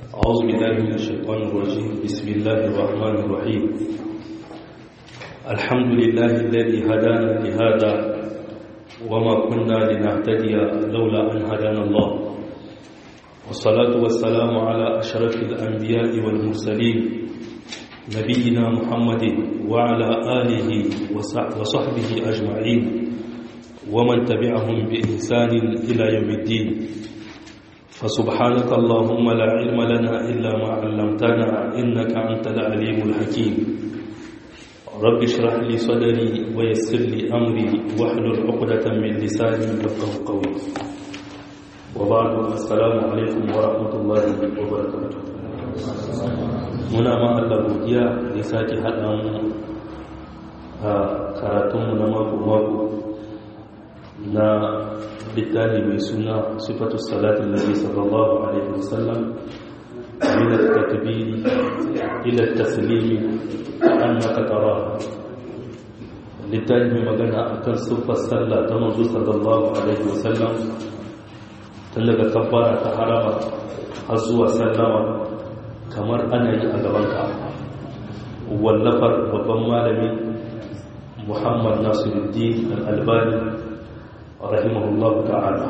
أعوذ بالله من الشيطان الرجيم بسم الله الرحمن الرحيم الحمد لله الذي هدانا لهذا وما كنا لنهتدي لولا أن هدانا الله والصلاة والسلام على أشرف الأنبياء والمرسلين نبينا محمد وعلى آله وصحبه أجمعين ومن تبعهم بإحسان إلى يوم الدين فسبحانك اللهم لا علم لنا إلا ما علمتنا إنك أنت العليم الحكيم رب اشرح لي صدري ويسر لي أمري واحلل عقدة من لساني يفقه قولي وبعد السلام عليكم ورحمة الله وبركاته muna ma Allah godiya da sake haɗa mu a karatunmu na mako-mako na littafi mai suna sifatu salatin nabi sallallahu alaihi wasallam min at-takbiri ila at-taslimi annaka tara littafi mai magana akan sifar sallah ta manzo sallallahu alaihi wasallam tun daga kabbara ta harama har zuwa sallama kamar ana yi a gabanka wallafar babban malami muhammad nasiruddin al-albani rahimahullahu ta'ala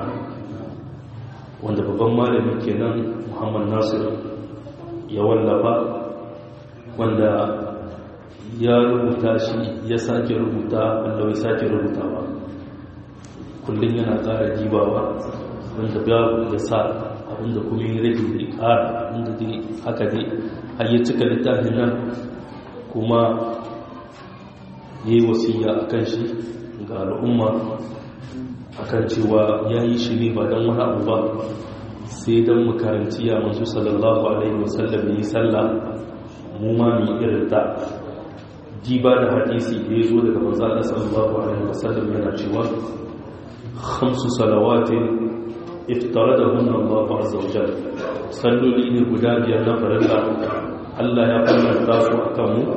wanda babban malami kenan muhammad nasir ya wallafa wanda ya rubuta shi ya sake rubuta wanda ya sake rubutawa kullum yana ƙara jibawa wanda babu ya sa abinda kuma yi rage da ƙara inda dai haka dai har yi cika littafin nan kuma ya yi wasiya a kan shi ga al'umma akan cewa ya yi shi ne ba don wani abu ba sai don makaranci ya masu sallallahu alaihi wasallam yi sallah mu ma mai irin ta diba da hadisi da ya zo daga manzana sallallahu alaihi wasallam yana cewa hamsu salawatin iftara da hunan Allah azza wa jalla salloli ne guda biyar na farilla Allah ya farlanta su akan mu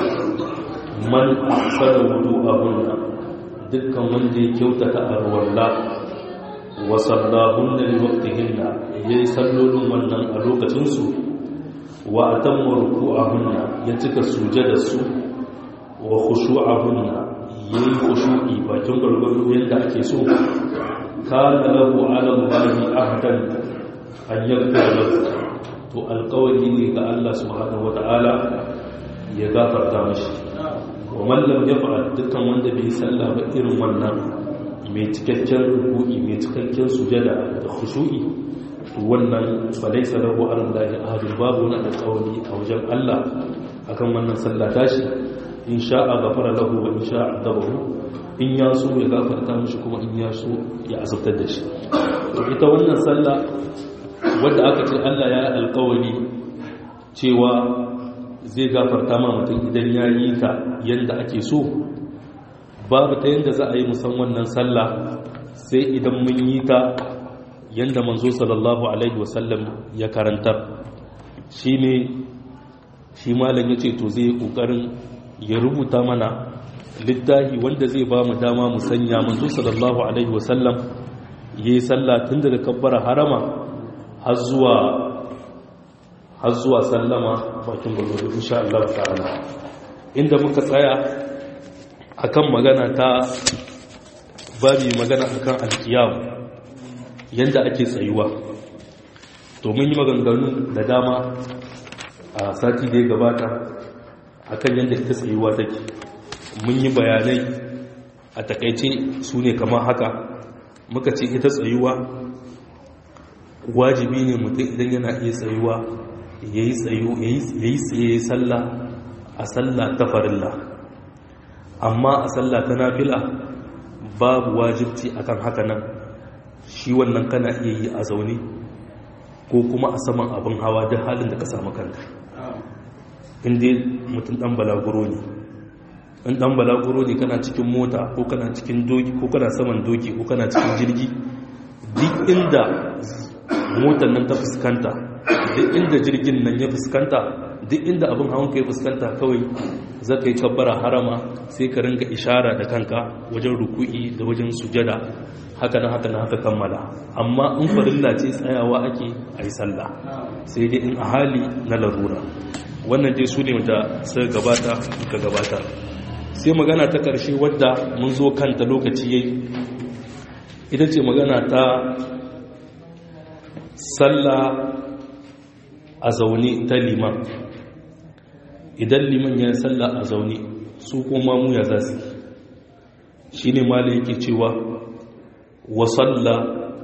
man ahsana wudu'ahunna dukkan wanda ya kyautata a ruwalla wa sallahunna li waqtihinna yayi sallolin wannan a lokacin su wa atamma ruku'ahunna ya cika sujada su wa khushu'ahunna yayi khushu'i bakin gurgurdu yadda ake so kana lahu 'ala Allahi ahdan an yaghfira lahu to alqawli ne ga Allah subhanahu wa ta'ala ya gafarta mishi wa mallam ya fa'al dukkan wanda bai sallah ba irin wannan mai cikakken ruku'i mai cikakken sujada da khushu'i to wannan fa laysa lahu alallahi ahadun babu wani alƙawari a wajen Allah akan wannan sallah tashi in sha'a ghafara lahu wa in sha'a adabahu in ya so ya gafarta mishi kuma in ya so ya azabtar da shi to ita wannan sallah wadda aka ce Allah ya alƙawari cewa zai gafarta ma mutum idan ya yi ta yadda ake so babu ta yadda za a yi musamman nan sallah sai idan mun yi ta yadda manzo sallallahu alaihi wasallam ya karantar shi ne shi malam ya ce to zai yi ƙoƙarin ya rubuta mana littahi wanda zai ba mu dama mu sanya manzo sallallahu alaihi wasallam ya yi sallah tun daga kabbara harama har zuwa har zuwa sallama bakin gwargwado insha Allah ta'ala inda muka tsaya akan magana ta babi magana akan alkiyam yanda ake tsayuwa to mun yi maganganu da dama a sati da ya gabata akan yanda ita tsayuwa take mun yi bayanai a takaice su ne kamar haka muka ce ita tsayuwa wajibi ne mutum idan yana iya tsayuwa ya yi tsaye sallah a sallah ta farilla amma a sallah ta nafila babu wajibci akan haka nan shi wannan kana iya yi a zaune ko kuma a saman abin hawa duk halin da ka samu kanka inda mutum dan balaguro ne in dan balaguro ne kana cikin mota ko kana cikin doki ko kana saman doki ko kana cikin jirgi duk inda motar nan ta fuskanta duk inda jirgin nan ya fuskanta duk inda abin hawan ka ya fuskanta kawai za ka yi kabbara harama sai ka ringa ishara da kanka wajen ruku'i da wajen sujada haka na haka na haka kammala amma in farilla ce tsayawa ake a yi sallah sai dai in a hali na larura wannan dai su ne da suka gabata ka gabata sai magana ta ƙarshe wadda mun zo kanta lokaci yayi ita ce magana ta sallah a zaune ta liman idan liman ya sallah a zaune su kuma mu ya za su shi ne ma yake cewa wasalla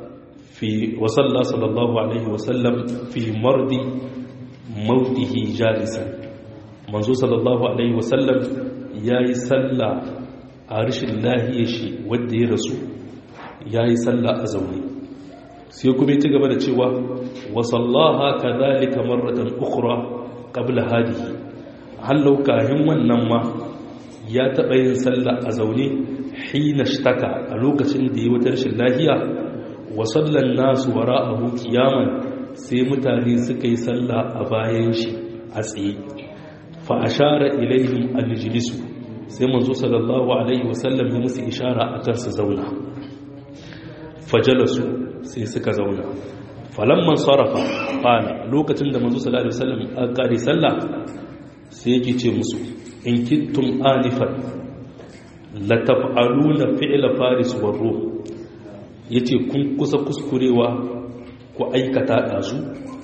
sallallahu alaihi wasallam fi mardi mautihi jalisan manzo sallallahu alaihi wasallam ya yi sallah a rashin lahiyar shi wadda ya rasu ya yi sallah a zaune sai kuma ci gaba da cewa wasallaha ka zalika marratan ukhra qabla hadihi hallau kahin wannan ma ya taɓa yin sallah a zaune hina shtaka a lokacin da ya wata rashin lahiya wa sallan nasu wara'ahu qiyaman sai mutane suka yi sallah a bayan shi a tsaye fa ashara ilaihim al-jilisu sai manzo sallallahu alaihi wasallam ya musu ishara akan su zauna fajalasu sai suka zauna falamman sarrafa qala lokacin da manzo sallallahu alaihi wasallam a kare sallah sai yake ce musu in kittum anifan la taf'aluna fi'la faris war ruh yace kun kusa kuskurewa ku aikata dazu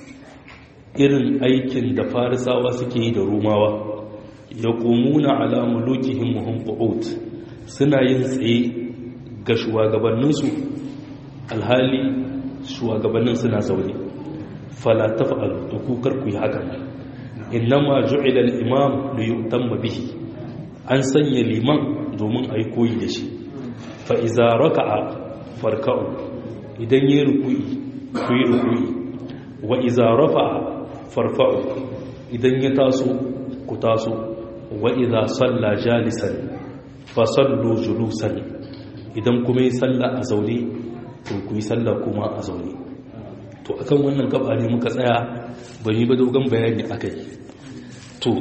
irin aikin da farisawa suke yi da rumawa yaqumuna ala mulukihim wa hum qu'ud suna yin tsaye ga shugabanninsu alhali shugabannin suna zaune fala taf'alu to ku kar ku yi haka innama ju'ila al-imam li yutamma bihi an sanya liman domin ayi koyi da shi fa iza raka'a farka'u idan yayi ruku'i ku yi ruku'i wa iza rafa'a farfa'u idan ya taso ku taso wa iza salla jalisan fa sallu julusan idan kuma yi salla a zaune to ku yi sallah kuma a zaune to akan wannan gaba ne muka tsaya ban yi ba dogon bayani akai to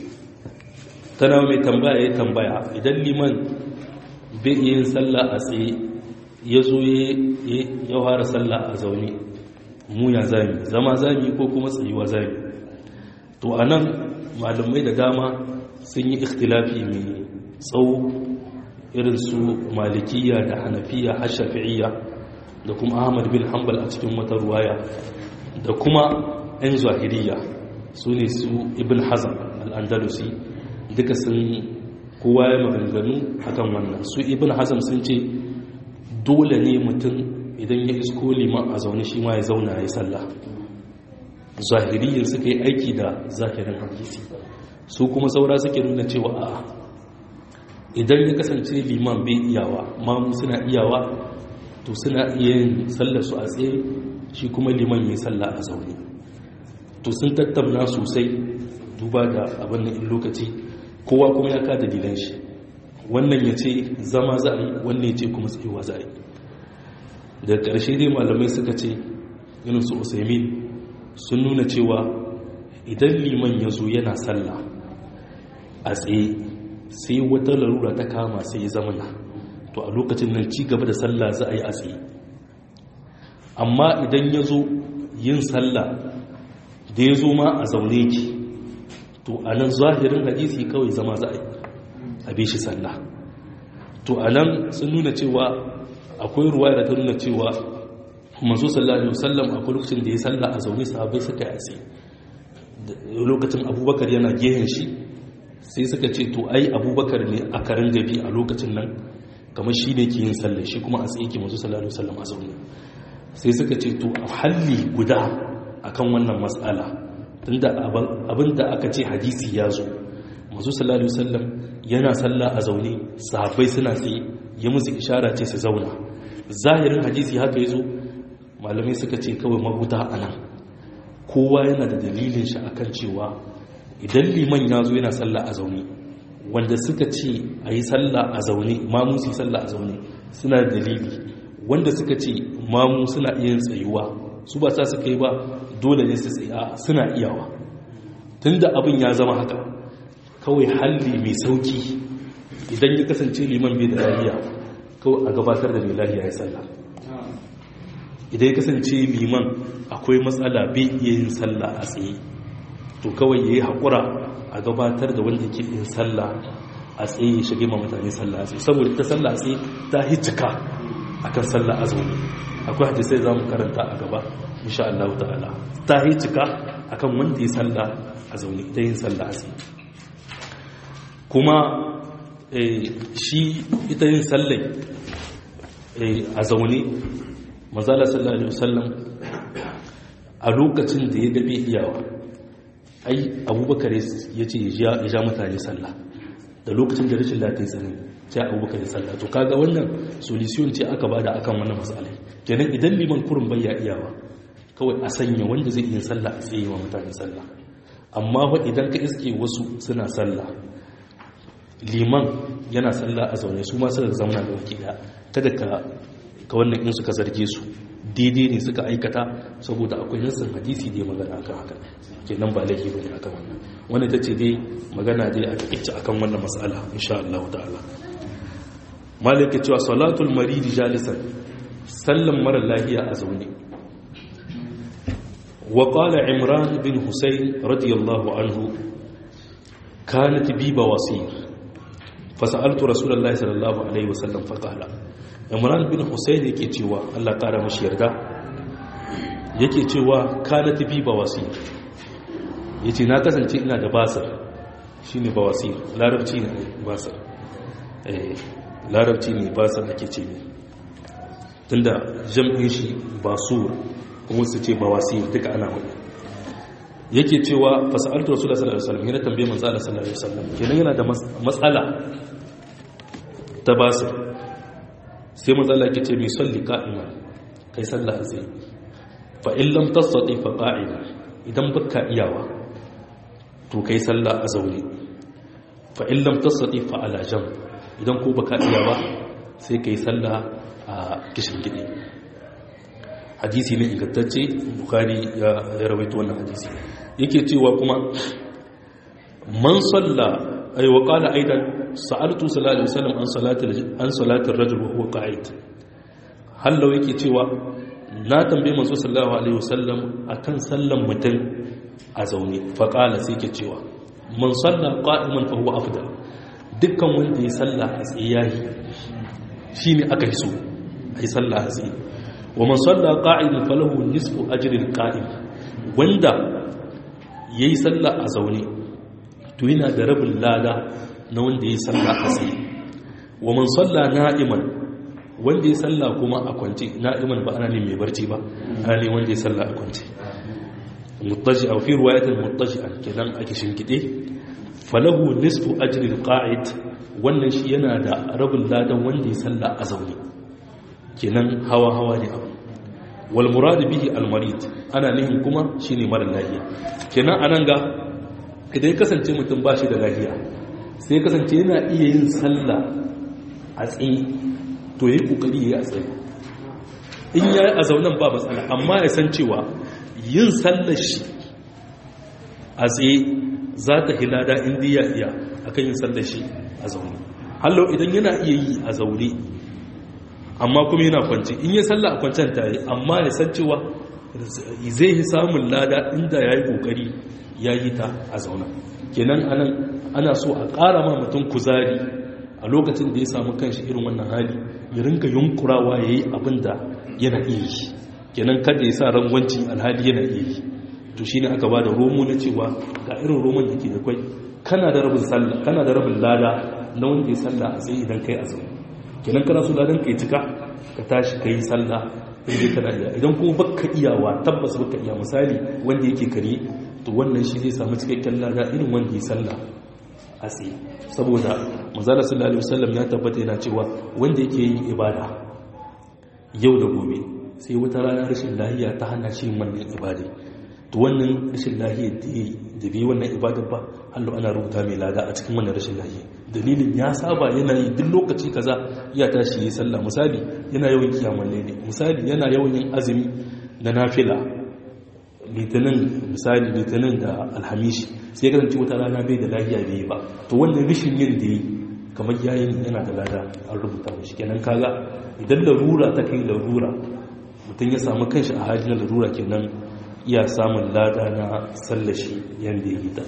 tana mai tambaya ya tambaya idan liman bai yin sallah a tsaye ya zo ya fara sallah a zaune mu ya zami zama zami ko kuma tsayuwa zami to a nan malamai da dama sun yi ikhtilafi mai tsawo irin su malikiya da hanafiya har shafi'iyya da kuma ahmad bin hanbal a cikin wata ruwaya da kuma 'yan zahiriya su ne su ibn hazan al'andalusi duka sun kowa ya maganganu akan wannan su ibn hazan sun ce dole ne mutum idan ya isko liman a zaune shi ma ya zauna ya yi sallah zahiriyin suka yi aiki da zahirin hadisi su kuma saura suke nuna cewa a idan ya kasance liman bai iyawa mamu suna iyawa to suna iya yin sallar su a tsaye shi kuma liman yi sallah a zaune to sun tattauna sosai duba da abin da in lokaci kowa kuma ya ka dalilan shi wannan ya ce zama za a yi wannan ya ce kuma tsayuwa za a yi da ƙarshe dai malamai suka ce irin su usaimin sun nuna cewa idan liman ya zo yana sallah a tsaye sai wata larura ta kama sai ya zamana to a lokacin nan ci gaba da sallah za a yi a tsaye amma idan ya zo yin sallah da ya zo ma a zaune ki to a nan zahirin hadisi kawai zama za a yi a bi shi sallah to a nan sun nuna cewa akwai ruwa da ta nuna cewa masu sallah alaihi wasallam akwai lokacin da ya sallah a zaune sahabai suka yi a tsaye lokacin abubakar yana gehen shi sai suka ce to ai abubakar ne a karin gabi a lokacin nan kamar shi ne ke yin sallah shi kuma a tsaye ke masu sallallahu alaihi wasallam a zaune sai suka ce to a halli guda akan wannan matsala tunda abin da aka ce hadisi ya zo masu sallallahu alaihi wasallam yana sallah a zaune sahabbai suna tsaye ya musu ishara ce su zauna zahirin hadisi haka ya zo malamai suka ce kawai mahuta a nan kowa yana da dalilin shi akan cewa idan liman ya zo yana sallah a zaune wanda suka ce a yi sallah a zaune mamu su yi sallah a zaune suna da dalili wanda suka ce mamu suna iya tsayuwa su ba sa suka yi ba dole ne su tsaya suna iyawa tunda abin ya zama haka kawai halli mai sauki idan ya kasance liman bai da lafiya kawai a gabatar da mai lafiya ya sallah idan ya kasance liman akwai matsala bai iya yin sallah a tsaye to kawai ya yi haƙura a gabatar da wanda ke yin sallah a tsaye ya shige ma mutane sallah a tsaye saboda ta sallah a tsaye ta hijika a kan sallah a zaune akwai hadisai za mu karanta a gaba insha Allah ta'ala ta hijika a kan wanda ya sallah a zaune ita yin sallah a tsaye kuma shi ita yin sallai a zaune mazala sallallahu alaihi wasallam a lokacin da ya gabe iyawa ai abubakar ya ce ya ja mutane sallah da lokacin da rashin lafiya tsanani sai abubakar ya sallah to kaga wannan solution ce aka bada akan wannan matsalai kenan idan liman kurin bai ya iyawa kawai a sanya wanda zai yi sallah a tsaye wa mutane sallah amma fa idan ka iske wasu suna sallah liman yana sallah a zaune su ma suka zauna da waki daya kada ka ka wannan in suka zarge su daidai ne suka aikata saboda akwai nassin hadisi da ya magana akan haka kenan ba laifi bane akan wannan wannan tace dai magana dai a takeice akan wannan mas'ala insha Allah ta'ala malaka cewa salatul marid jalisan sallan mara lahiya a zaune wa qala imran bin husayn radiyallahu anhu kanat bi bawasir fasa'altu rasulullahi sallallahu alaihi wasallam faqala imran bin husayn yake cewa Allah kara mashi yarda yake cewa kanat bi bawasir yace na kasance ina da basir shine bawasir larabci ne basir eh larabci ne basir ake ce ne tunda jam'in shi basur kuma su ce bawasir duka ana wani yake cewa fasa'altu rasulullahi sallallahu alaihi wasallam yana tambaye manzo Allah sallallahu alaihi wasallam kenan yana da matsala ta basir sai matsala ke ce mai salli ka'ima kai sallah a tsaye fa in lam tasati fa qa'ida idan baka iyawa to kai sallah a zaune fa in lam tasati fa ala jam idan ko baka iyawa sai kai sallah a kishin gidi hadisi ne ingantacce bukhari ya rawaito wannan hadisi yake cewa kuma man salla ay wa qala aidan sa'altu sallallahu alaihi wasallam an salati an salati ar-rajul wa huwa qa'id hallo yake cewa na tambaye manzo sallallahu alaihi wasallam akan sallan mutum a zaune fa qala sai yake cewa man salla qa'iman fa huwa afdal dukkan wanda ya salla a tsaye yayi shine aka hiso ai salla a tsaye wa man salla qa'idan falahu nisfu ajri al-qa'im wanda yayi salla a zaune to yana da rabin lada na wanda ya salla a tsaye wa man salla na'iman wanda ya salla kuma a kwance na'iman ba ana ne mai barci ba ana ne wanda ya salla a kwance muttaji a fi ruwayatul muttaji'an kenan ake shinkide falahu nisfu ajri alqa'id wannan shi yana da rabin ladan wanda ya salla a zaune kenan hawa hawa ne abu wal murad bihi al marid ana nihin kuma shine mara lafiya kenan anan ga idan ya kasance mutum ba shi da lafiya sai kasance yana iya yin sallah a tsaye to yi kokari ya yi a tsaye in ya yi a zaunan ba matsala amma ya san cewa yin sallar shi a tsaye za ta hilada inda ya iya a kan yin sallar shi a zaune hallo idan yana iya yi a zaune amma kuma yana kwanci in ya salla a kwancen ta yi amma ya san cewa zai yi samun lada inda ya yi kokari ya yi ta a zaune kenan anan ana so a ƙara ma mutum kuzari a lokacin da ya samu kanshi irin wannan hali ya rinka yunkurawa ya yi abin da yana iya yi kenan kada ya sa rangwanci alhali yana iya yi to shi ne aka ba da romo na cewa ga irin roman da ke da kwai kana da rabin sallah kana da rabin lada na wanda ya sallah a tsaye idan kai a zaune kenan kana so ladan kai cika ka tashi kai sallah in dai kana iya idan kuma baka iyawa tabbas baka iya misali wanda yake kare to wannan shi zai samu cikakken lada irin wanda ya sallah a tsaye saboda manzala sallallahu alaihi wasallam ya tabbata yana cewa wanda yake yin ibada yau da gobe sai wata rana rashin lahiya ta hana shi wannan ibada to wannan rashin lahiya da bai wannan ibadar ba hallo ana rubuta mai lada a cikin wannan rashin lahiya dalilin ya saba yana yi duk lokaci kaza ya tashi yi sallah misali yana yawan kiyamun laili misali yana yawan yin azumi na nafila litinin misali litinin da alhamishi sai kasance wata rana bai da lafiya bai yi ba to wannan rishin yin da yi kamar yayin yana da lada an rubuta mashi kenan kaga idan larura ta kai larura mutum ya samu kanshi a hali na larura kenan iya samun lada na sallashi yadda ya yi ta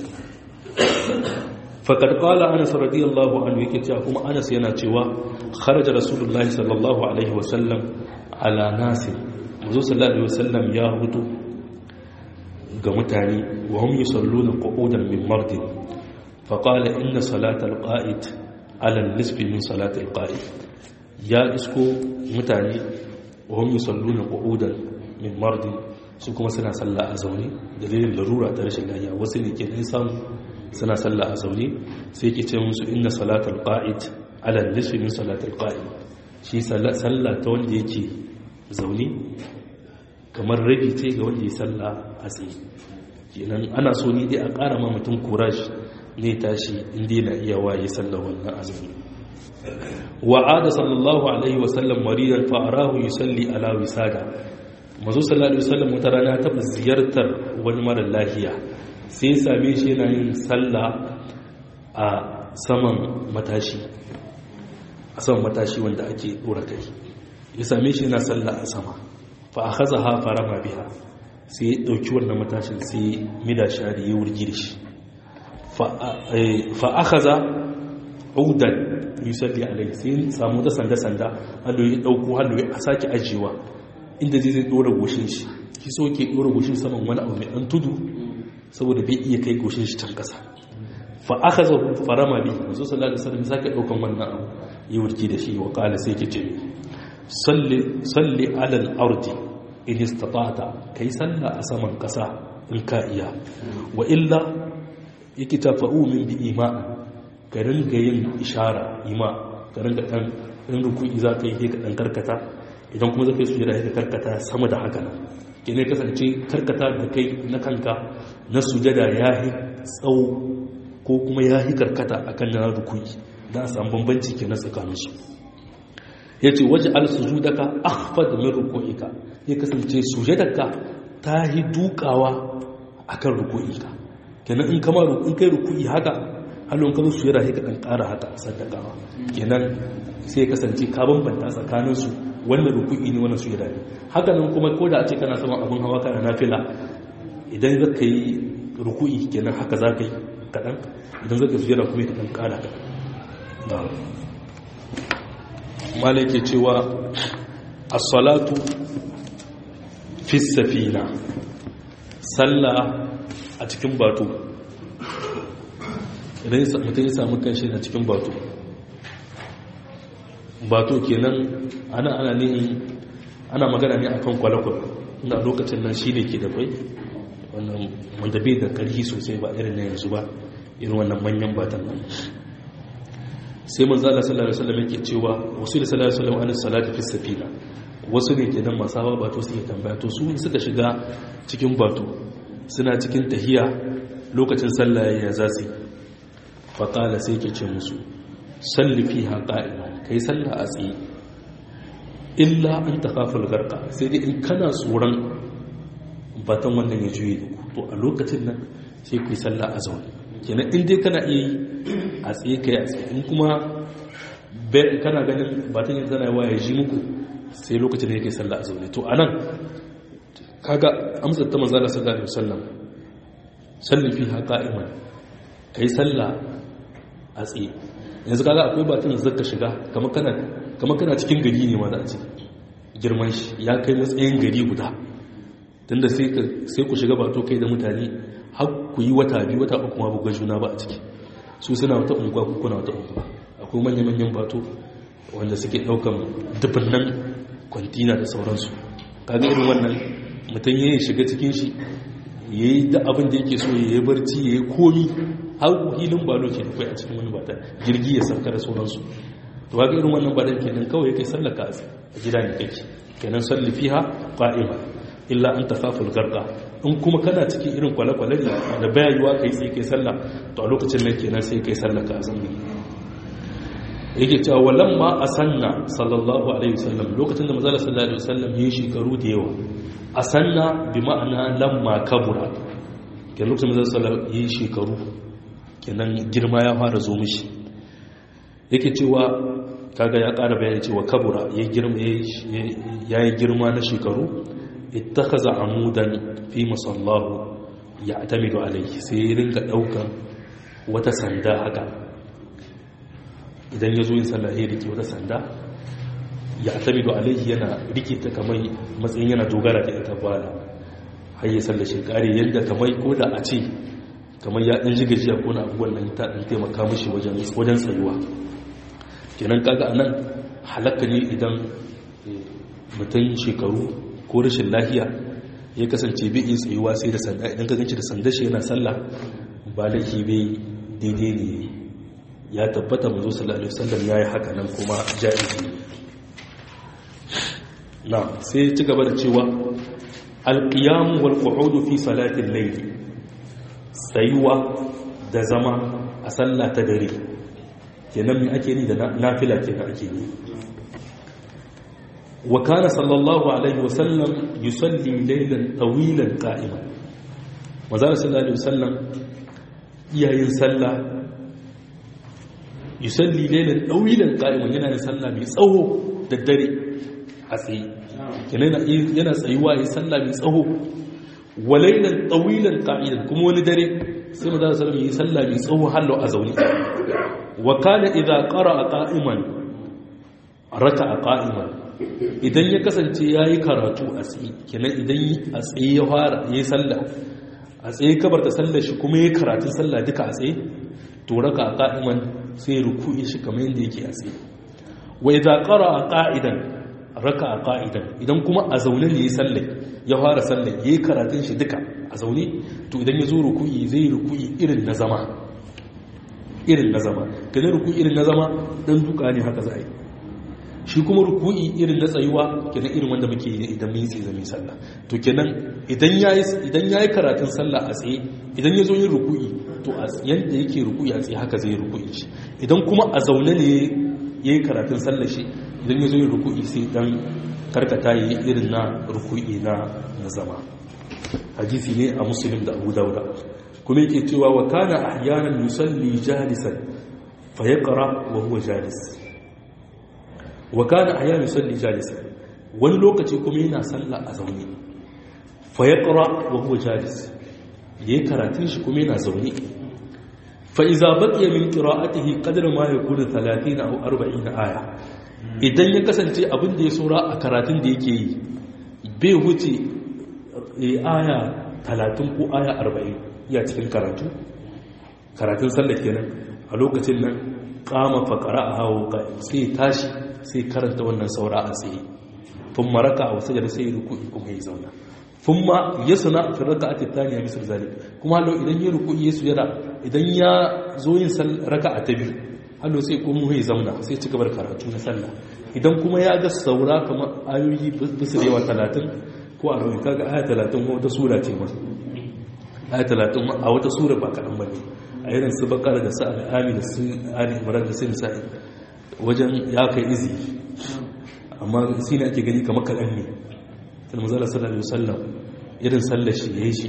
faƙar ƙwala anas radiyallahu anhu yake cewa kuma anas yana cewa kharaja rasulullahi sallallahu alaihi wasallam ala nasi mazu sallallahu alaihi wasallam ya hudu ga mutane wa hum yusalluna qu'udan min mardin faqala inna salatal qa'id ala nisfi min salatil qa'id ya isko mutane wa hum yusalluna qu'udan min mardin su kuma suna sallah a zaune dalilin larura ta rashin lafiya wasu ne ke samu suna sallah a zaune sai ke ce musu inna salatul qa'id ala nisfi min salatul qa'id shi sallah ta wanda yake zaune kamar rabi ce ga wanda ya sallah a tsaye kenan ana so ni dai a ƙara ma mutum courage ne tashi inda yana iya waye sallah wannan azumi wa'ada sallallahu alaihi wa sallam maridan fa arahu yusalli ala wisada mazo sallallahu alaihi wasallam wata rana ta ziyartar wani mara lafiya sai ya same shi yana yin sallah a saman matashi a saman matashi wanda ake dora kai ya same shi yana sallah a sama fa akhazaha farama biha sai ya dauki wannan matashin sai mida shari ya wurgi da shi fa akhaza udan yusalli alai sai samu ta sanda sanda hallo ya dauko hallo ya sake ajiyewa inda zai zai dora goshin shi shi so ke dora goshin saman wani abu mai dan tudu saboda bai iya kai goshin shi can kasa fa aka zo farama bi manzo sallallahu alaihi wasallam sake daukan wannan abu yi wurki da shi wa qala sai ke ce salli salli ala al-ardi in istata'ta kai salla a saman kasa in ka iya wa illa yake tafa'u min bi ima ka ringa yin ishara ima ka ringa dan in ruku'i za ka yi ka dan karkata idan kuma zaka yi sujada ka karkata sama da haka nan kene kasance karkata da kai na kanka na sujada yayi tsawo ko kuma yayi karkata akan na ruku'i da a samu bambanci kenan tsakanin su yace waje al sujudaka akhfad min ruku'ika ya kasance sujadarka ta yi dukawa akan ruku'ika kenan in kama in kai ruku'i haka halon kan sujada sai ka dan ƙara haka sadakawa kenan sai kasance ka bambanta tsakanin su wannan ruku'i ne wannan sujada ne haka nan kuma ko da a ce kana saman abin hawa kana nafila idan za ka yi ruku'i kenan haka za ka yi kaɗan idan za ka sujada kuma ka ɗan ƙara kaɗan malai ke cewa as-salatu fi safina sallah a cikin bato idan mutum ya samu kanshi na cikin bato bato kenan ana ana ne ana magana ne akan kwalakwal inda lokacin nan shi ne ke da bai wannan wanda bai da karfi sosai ba irin na yanzu ba irin wannan manyan batan nan sai manzo Allah sallallahu alaihi wasallam yake cewa wasu da sallallahu alaihi wasallam anis salati fi safina wasu ne ke nan masu hawa bato suke tambaya to su suka shiga cikin bato suna cikin tahiya lokacin sallah ya za su faƙala sai ke ce musu salli fi haƙa'ina kai sallah a tsaye illa an ta kafin garka sai dai in kana tsoron batan wannan ya juye da to a lokacin nan sai ku yi sallah a zaune kenan in dai kana iya yi a tsaye kai a tsaye in kuma kana ganin batan yanzu tana yawa ya ji muku sai lokacin da yake sallah a zaune to anan kaga amsar ta manzala sallallahu alaihi wasallam salli fi haƙa'iman kai sallah a tsaye yanzu kaga akwai batun da zaka shiga kamar kana kamar kana cikin gari ne ma za a ce girman shi ya kai matsayin gari guda tunda sai ka sai ku shiga bato kai da mutane har ku yi wata biyu wata uku ma buga juna ba a ciki su suna wata unguwa ku kuna wata unguwa akwai manyan manyan bato wanda suke daukan dubunnan kwantina da sauransu kaga irin wannan mutum ya shiga cikin shi ya yi da abin da yake so ya yi barci ya yi komi har hilin balo ke kai a cikin wani bata jirgi ya sauka da sauransu to haka irin wannan badan kenan kawai kai sallaka a gida ne kake kenan salli fiha qa'ima illa an takhaful garqa in kuma kana cikin irin kwale-kwale ne da bayayuwa kai sai kai sallah to a lokacin nan kenan sai kai sallaka a zamani yake cewa walamma asanna sallallahu alaihi wasallam lokacin da manzo sallallahu alaihi wasallam yayi shekaru da yawa a sanna bi ma'ana lamma kabura kenan lokacin da zai yi shekaru kenan girma ya fara zo mishi yake cewa kaga ya ƙara bayani cewa kabura ya yi girma na shekaru ittakaza amudan fi masallahu ya atamidu alaihi sai ya ringa ɗaukan wata sanda haka idan ya zo yin sallah ya rike wata sanda ya atamidu alaihi yana rikita kamar matsayin yana dogara da ita bala har ya sallah shekari yadda kamar ko da a ce kamar ya ɗan ji gajiya ko na abubuwan nan ta ɗan taimaka mashi wajen tsayuwa kenan kaga anan halakka ne idan mutum shekaru ko rashin lahiya ya kasance bai iya tsayuwa sai da sanda idan ka ganci da sanda shi yana sallah ba laifi bai daidai ne ya tabbata mazo sallallahu alaihi wasallam yayi haka nan kuma jaizi na sai ci gaba da cewa alqiyam wal qu'ud fi salati al-layl tsayuwa da zama a sallah ta dare kenan me ake ni da nafila kenan ake ni wa kana sallallahu alaihi wasallam yusalli laylan tawilan qa'iman manzo sallallahu alaihi wasallam iyayin sallah yusalli laylan tawilan qa'iman yana yin sallah mai tsawo da dare a tsaye kenan yana tsayuwa yayin sallah mai tsawo wa laylan tawilan qa'idan kuma wani dare sai manzo sallallahu alaihi wasallam yi sallah mai tsawo hallo a zaune wa kana idza qara'a qa'iman raka'a qa'iman idan ya kasance yayi karatu a tsaye kenan idan a tsaye ya fara yayi sallah a tsaye kabarta sallar shi kuma yayi karatun sallah duka a tsaye to raka'a qa'iman sai ruku'i shi kamar yadda yake a tsaye wa idza qara'a qa'idan raka'a qa'idan idan kuma a zaune ne yayi sallah ya fara sallah yayi karatun shi duka a zaune to idan ya zo ruku'i zai ruku'i irin na zama irin na zama kenan ruku'i irin na zama dan duka ne haka za a yi shi kuma ruku'i irin na tsayuwa kenan irin wanda muke yi idan mun yi tsaye zami sallah to kenan idan yayi idan yayi karatun sallah a tsaye idan ya zo yin ruku'i to yanda yake ruku'i a tsaye haka zai yi ruku'i shi idan kuma a zaune ne yayi karatun sallah shi idan ya zo yin ruku'i sai dan karkata yi irin na ruku'i na na zama hadisi ne a muslim da abu dauda kuma yake cewa wa kana ahyanan yusalli jalisan fa yaqra wa huwa jalis wa kana ahyanan yusalli jalisan wani lokaci kuma yana sallah a zaune fa yaqra wa huwa jalis yayi karatun shi kuma yana zaune fa idza baqiya min qira'atihi qadra ma yakunu 30 aw 40 aya idan ya kasance abin da ya saura a karatun da yake yi bai wuce aya 30 ko aya 40 ya cikin karatu karatun sallah kenan a lokacin nan kama fakara a hawo sai tashi sai karanta wannan saura a tsaye tun maraka a wasu jada sai ruku'i kuma ya zauna tun ma ya suna fi raka a tattaniya misal zalik kuma hallo idan ya ruku'i ya sujada idan ya zo yin raka a ta biyu hallo sai kuma ya zauna sai ci gabar karatu na sallah idan kuma ya ga saura kamar ayoyi bisa da yawa talatin ko a rawin kaga aya talatin ko wata sura ce masu aya talatin a wata sura ba kaɗan ba ne a irin su bakara da su al'ami da su ali imran da su nisa'i wajen ya kai izi amma shi ne ake gani kamar kaɗan ne sai mazala sallallahu alaihi wasallam irin sallar shi yayi shi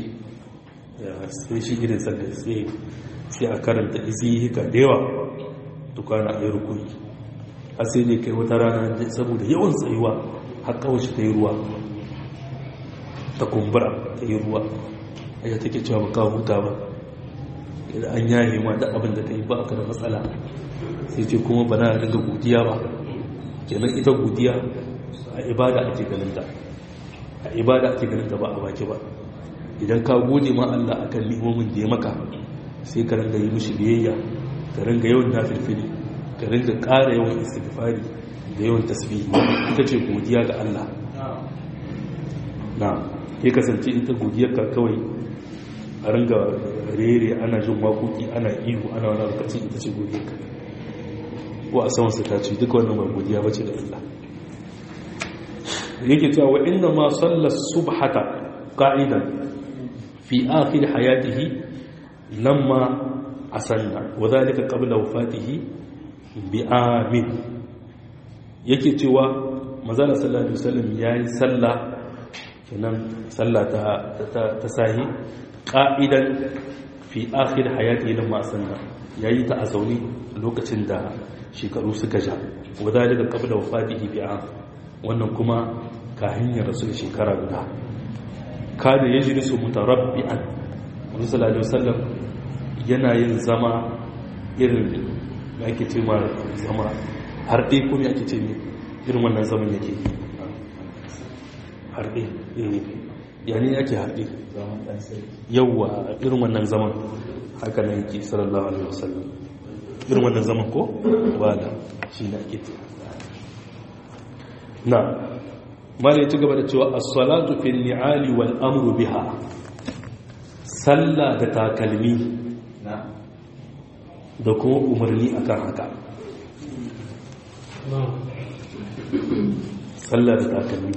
sai shi irin sallar sai sai a karanta izi hika da yawa tukana a yi rukuni har sai ne kai wata rana saboda yawan tsayuwa har kawai shi ta yi ruwa ta kumbura ta yi ruwa aya take cewa ba ka huta ba idan an yaye ma da abin da ta yi ba ka da matsala sai ce kuma ba na dinga godiya ba kenan ita godiya a ibada ake ganinta a ibada ake ganinta ba a baki ba idan ka gode ma Allah akan ni'imomin da ya maka sai ka ringa yi mishi biyayya ka ringa yawan nafilfili ka ringa ƙara yawan istighfari da yawan tasbihi ita ce godiya ga Allah na ya kasance ita godiyar ka kawai a ringa rere ana jin waƙoƙi ana ihu ana wani lokacin ita ce godiyar ka ko a saman ta ce duka wannan ba godiya bace da Allah yake cewa wa inna ma salla subhata qa'idan fi akhir hayatihi lamma asanna wa dhalika qabla wafatihi bi amin yake cewa manzala sallallahu alaihi wasallam yayi sallah kenan sallah ta ta sahi qa'idan fi akhir hayati lamma sanna yayi ta a zauni lokacin da shekaru suka ja wadalika qabla wafatihi bi am wannan kuma kahin ya rasu shekara guda kada yajlisu mutarabbi'an Muhammad sallallahu alaihi wasallam yana yin zama irin da ake ce ma zama har dai kuma ake ce ne irin wannan zaman yake harɗe yani yake harɗe yauwa irin wannan zaman haka na yake sallallahu alaihi wasallam irin wannan zaman ko wala shi na ake ce na mala ya ci gaba da cewa as-salatu fil ni'ali wal amru biha sallah da takalmi da kuma umarni akan haka sallah da takalmi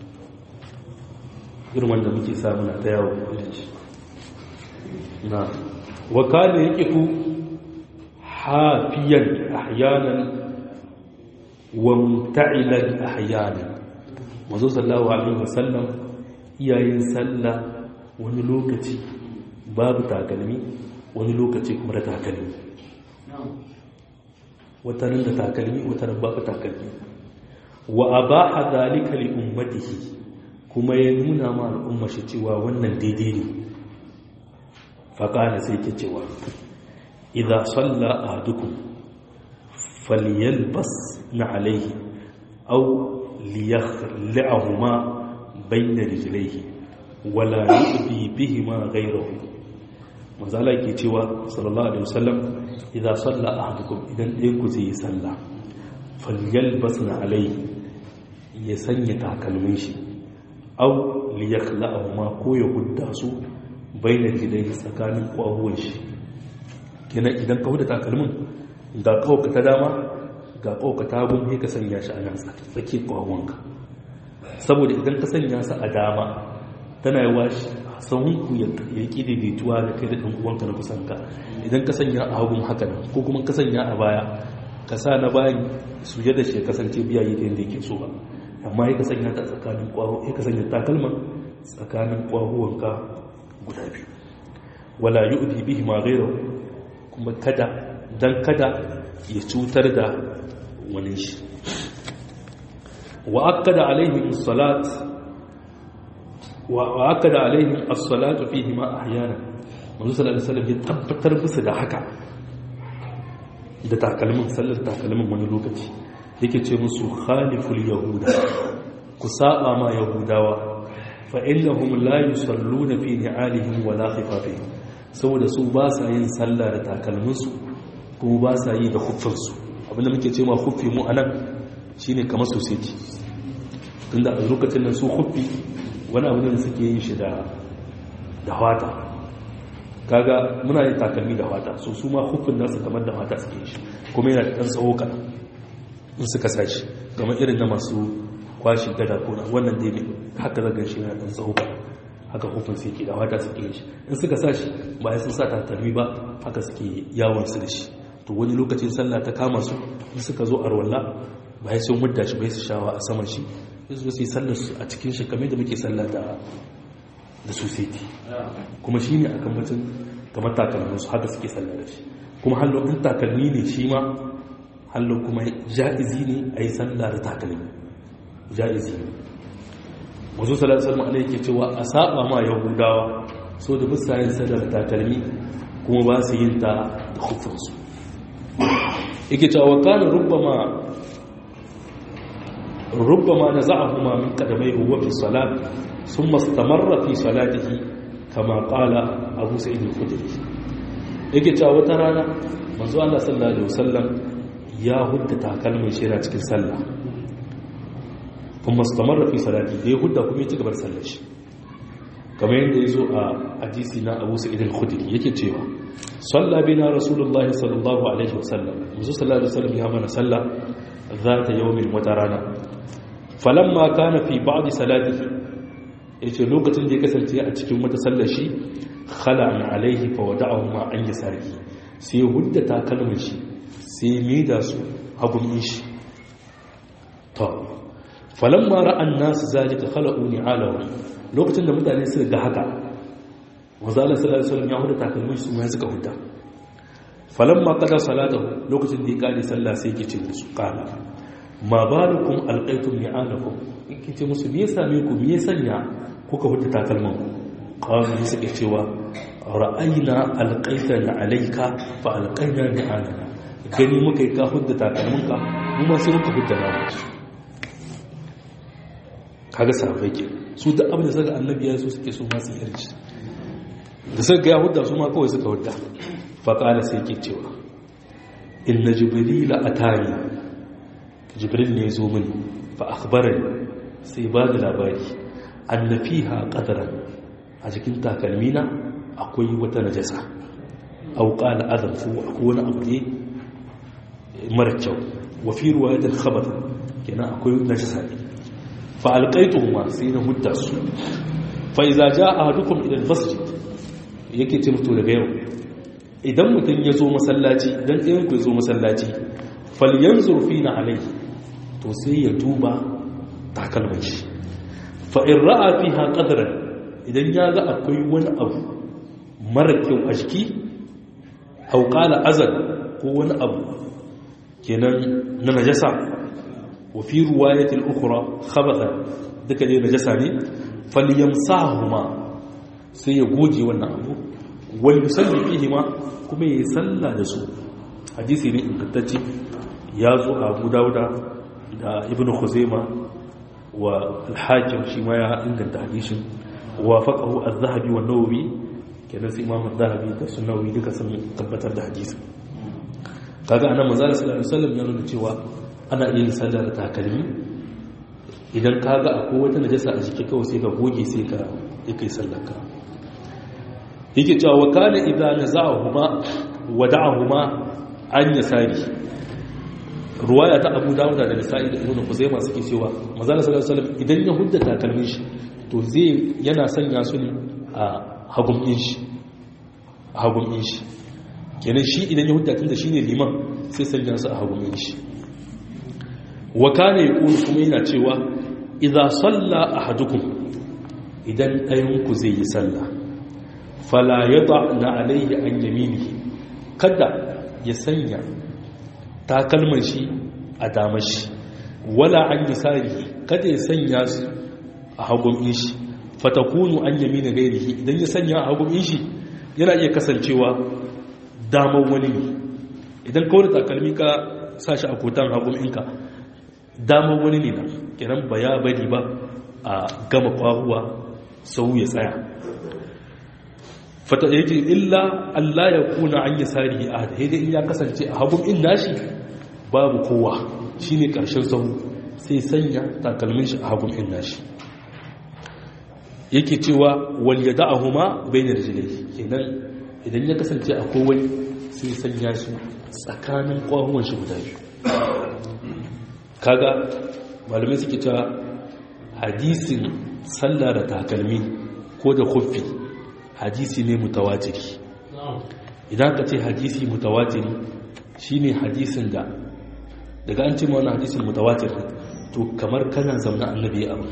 irin wanda muke samuna ta yawon kudanci na wakali ya ƙifu hafiyan ahyanan wa muta'ilan ahyanan mazo sallahu alaihi wasallam iyayen sallah wani lokaci babu takalmi wani lokaci kuma da takalmi watanin da takalmi watanin babu takalmi wa abaha dhalika li ummatihi kuma ya nuna ma al'umma shi cewa wannan daidai ne faƙana sai ke cewa idha salla ahadukum falyalbas na alaihi aw liyakhla'ahuma bayna rijlaihi wala yu'bi bihima ghayrahu manzala ke cewa sallallahu alaihi wasallam idza salla ahadukum idan ɗayan ku zai yi sallah falyalbas na alaihi ya sanya takalmin shi aw liyakhla'ahuma ko ya hudda su bayna rijlaihi tsakanin kwahuwan shi kenan idan ka huda takalmin ga kawka ta dama ga kawka ta gun ka sanya shi a nan tsaki kwahuwanka saboda idan ka sanya su a dama tana yi washi sahunku ya ƙi daidaituwa da kai da ɗan uwanka na kusanka idan ka sanya a hagun haka nan ko kuma ka sanya a baya ka sa na bayan su da shi ya kasance biya yi ta yadda yake so ba amma ya ka sanya ta tsakanin kwaho ya ka sanya takalman tsakanin kwahuwanka guda biyu wala yi udi bihi ma gaira kuma kada dan kada ya cutar da wani shi wa akkada alaihim salat wa akkada alaihim as-salatu fihi ma ahyana manzo sallallahu alaihi wasallam ya tabbatar musu da haka da takalmin sallar takalmin wani lokaci yake ce musu khaliful yahuda ku saba ma yahudawa fa innahum la yusalluna fi ni'alihim wa la khifafihim saboda su ba sa yin sallah da takalminsu kuma ba sa yi da huffinsu abinda muke ce ma huffi mu anan shine kamar society tunda a lokacin nan su huffi wani abu da suke yin shi da da wata kaga muna yin takalmi da wata so su ma huffin nasu kamar da wata suke shi kuma yana da ɗan tsawo kaɗan in suka sa shi kamar irin na masu kwashi gada ko na wannan dai ne haka zagan shi yana ɗan tsawo kaɗan haka hufin su yake da wata suke yin shi in suka sa shi bayan sun sa takalmi ba haka suke yawon su da shi to wani lokacin sallah ta kama su in suka zo arwalla bayan sun mudda shi bai su shawa a saman shi sai su yi sallar su a cikin shi kamar da muke sallah da da society kuma shi ne akan mutum kamar takalmin su haka suke sallah da shi kuma hallo in takalmi ne shi ma hallo kuma ja'izi ne a yi sallah da takalmi ja'izi ne wasu salatu salmu ana yake cewa a saba ma yahudawa so da bisa yin sadar takalmi kuma ba su yin ta da hufinsu yake cewa kana rubbama rubbama na za'ahuma min kadamai huwa fi salat sun mastamarra fi salatihi kama kala abu sa'id al-khudri yake cewa wata rana manzo Allah sallallahu alaihi wasallam ya hudda takalmin shi cikin sallah kuma stamarra fi salati da ya hudda kuma ya ci gabar sallar shi kamar yadda ya zo a hadisi na abu sa'id al-khudri yake cewa salla bina rasulullah sallallahu alaihi wasallam musu sallallahu alaihi wasallam ya mana salla zata yawmin wata rana falamma kana fi ba'd salatihi yace lokacin da ya kasance a cikin wata sallar shi khala an alaihi fa wada'ahu ma an yasari sai hudda takalmin shi sai mai da su hagun shi to falamma ra'an nasu zalika khala'u ni'alahu lokacin da mutane suka ga haka manzala sallallahu alaihi wasallam ya huda takalmin su ma suka huda falamma qada salatahu lokacin da ya kare sallah sai yake ce musu qala ma balukum alqaytum ni'alakum yake ce musu me yasa me ku me sanya kuka huda takalman ku qalu suka cewa ra'ayna alqaytana alayka fa alqayna ni'alana gani muka yi ka hudda takalminka mu ma sai muka hudda namu kaga sahabbai ke su da abin da saka annabi ya so suke so masu yarci da suka ya hudda su ma kawai suka hudda faƙala sai ke cewa inna jibrila atani jibril ne zo mini fa akhbarani sai ba da labari anna fiha qadran a cikin takalmina akwai wata najasa aw qala adam fu akwai wani abu ne mara kyau wa fi ruwayatil khabar kenan akwai najasa ne fa alqaituhuma sai na hudda su fa idza jaa ahadukum ila almasjid yake ce mutu daga yau idan mutum ya zo masallaci idan ɗayan ku ya zo masallaci falyanzur fina alayhi to sai ya duba takalman shi fa in ra'a fiha qadran idan ya ga akwai wani abu mara kyau a jiki aw qala azal ko wani abu kenan na najasa wa fi ruwayatil ukhra khabatha duka dai najasa ne falyamsahuma sai ya goge wannan abu wal yusalli fihi ma kuma yayi salla da su hadisi ne ingantacce ya zo a Abu Dawuda da Ibn Khuzaima wa al-Hakim shi ma ya inganta hadisin wa faqahu az-Zahabi wa Nawawi kenan sai Imam az-Zahabi da Sunawi duka sun tabbatar da hadisin kaga anan manzo sallallahu alaihi wasallam ya nuna cewa ana yin sallar takalmi idan kaga akwai wata najasa a jiki kawai sai ka goge sai ka yi kai sallar ka yake cewa wa kana idza naza'ahuma wada'ahuma an yasari ruwaya ta Abu Dawud da Nasa'i da Ibn Khuzaimah suke cewa manzo sallallahu alaihi wasallam idan ya hudda takalmin shi to zai yana sanya su ne a hagun shi a hagun shi kenan shi idan ya hudda tunda shine liman sai sanya su a hagumin shi wa kana yaqulu kuma yana cewa idza salla ahadukum idan ɗayan ku zai yi sallah fala yada na alayhi an yaminihi kada ya sanya takalman shi a damar shi wala an yasarihi kada ya sanya su a hagumin shi fatakunu an yamina gairihi idan ya sanya a hagumin shi yana iya kasancewa damar wani ne idan kawai takalmi ka sa shi a kotan hagun inka damar wani ne na kiran ba ya bari ba a gama kwahuwa sau ya tsaya fata yake illa Allah ya kuna an yi sari a haidai in ya kasance a hagun in nashi babu kowa shi ne ƙarshen sau sai sanya takalmin shi a hagun in nashi yake cewa wal ya da'ahuma bainar jilai kenan idan ya kasance a kowai sai sanya su tsakanin kwahuwan shi guda biyu kaga malamai suke cewa hadisin sallah da takalmi ko da kuffi hadisi ne mutawatiri idan ka ce hadisi mutawatiri shine hadisin da daga an ce ma wani hadisin mutawatir to kamar kana zaune annabi abu